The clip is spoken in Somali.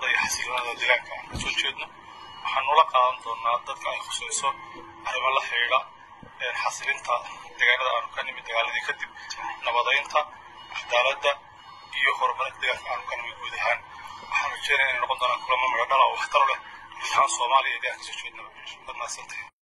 iyo xasiloonada deegaanka aan kasoo jeedno waxaan nula qaadan doonaa dadka ay khusayso arrimo la xidhiidha xasilinta deegaanada aanu ka nimid dagaaladii kadib nabadaynta cadaaladda iyo horumarinta deegaanka aanu ka nimid guud ahaan waxaan rajeynaya inay noqon doonaan kulamo midho dhala oo waxtar leh guud ahaan soomaaliya iyo deegaanka kasoo jeednaba waad mahadsantahay